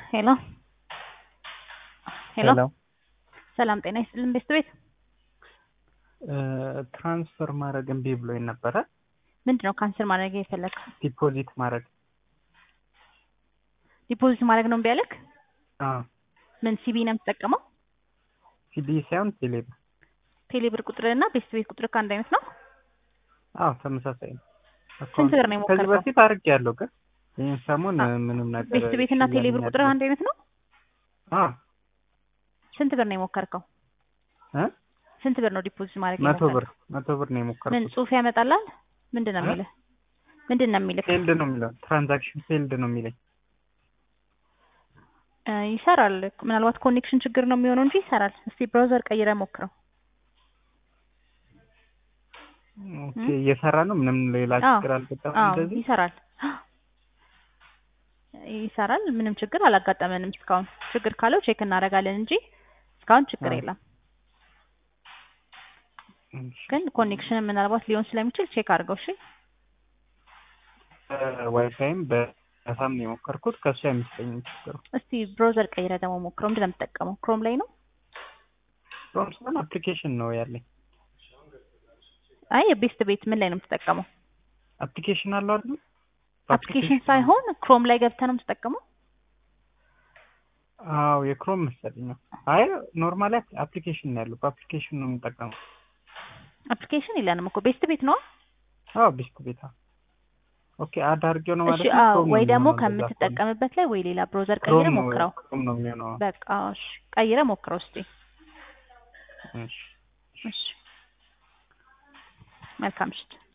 ሄሎ ሄሎ ሰላም ጤና ይስጥልን ቤስት ቤት ትራንስፈር ማድረግ እምቢ ብሎኝ ነበረ። ምንድን ነው ካንስል ማድረግ የፈለግከው? ዲፖዚት ማድረግ ዲፖዚት ማድረግ ነው እምቢ ያለክ? አዎ፣ ምን ሲቢ ነው የምትጠቀመው? ሲዲ ሳይሆን ቴሌብር። ቴሌብር ቁጥርና ቤስት ቤት ቁጥር ከአንድ አይነት ነው? አዎ፣ ተመሳሳይ ነው። ስንት ብር ነው ከዚህ የሞከርከው? በፊት አድርጌ ያለው ግን ይህን ሰሞን አ- ምንም ነገር ቤስት ቤት እና ቴሌብር ቁጥር አንድ አይነት ነው? አዎ ስንት ብር ነው የሞከርከው? እ ስንት ብር ነው ዲፖዚት ማድረግ መቶ የሞከርከው? ብር መቶ ብር ነው ምን የሞከርኩት። ጽሁፍ ያመጣላል? ምንድን ነው እ? የሚልህ? ምንድን ነው የሚልህ? ፌልድ ነው የሚለው ትራንዛክሽን ፌልድ ነው የሚለኝ። እ፣ ይሰራል። ምናልባት ኮኔክሽን ችግር ነው የሚሆነው እንጂ ይሰራል። እስቲ ብራውዘር ቀይረ ሞክረው። ኦኬ እየሰራ ነው። ምንም ሌላ አዎ፣ ችግር አልገጠመም። አዎ እንደዚህ ይሰራል ይሰራል። ምንም ችግር አላጋጠመንም እስካሁን። ችግር ካለው ቼክ እናደርጋለን እንጂ እስካሁን ችግር አዎ። የለም። እሺ። ግን ኮኔክሽን ምናልባት ሊሆን ስለሚችል ቼክ አድርገው። እሺ ዋይፋይም በዳታም ነው የሞከርኩት። ከሱ አይመስለኝም ችግሩ። እስቲ ብራውዘር ቀይረ ደግሞ ሞክረው። ምንድን ነው የምትጠቀመው? ክሮም ላይ ነው? ክሮም ሳይሆን አፕሊኬሽን ነው ያለኝ። አይ የቤስት ቤት ምን ላይ ነው የምትጠቀመው? አፕሊኬሽን አለው አይደል? አፕሊኬሽን ሳይሆን ክሮም ላይ ገብተህ ነው የምትጠቀመው? አዎ የክሮም መሰለኝ ነው። አይ ኖርማሊ አፕሊኬሽን ነው ያለው። በአፕሊኬሽን ነው የምጠቀመው። አፕሊኬሽን የለንም እኮ ቤስት ቤት ነው። አዎ ቢስት ቤታ ኦኬ አድ አድርጌው ነው ማለት እሺ ነው። አዎ፣ ክሮም ነው ወይ ደግሞ የሚሆነው እንደዛ ከሆነ። ከምትጠቀምበት ላይ ወይ ሌላ ብራውዘር ክሮም ቀይረ ነው ሞክረው። ክሮም ነው የሚሆነው። በቃ እሺ፣ ቀይረ ሞክረው እስቲ። እሺ እሺ መልካም ምሽት።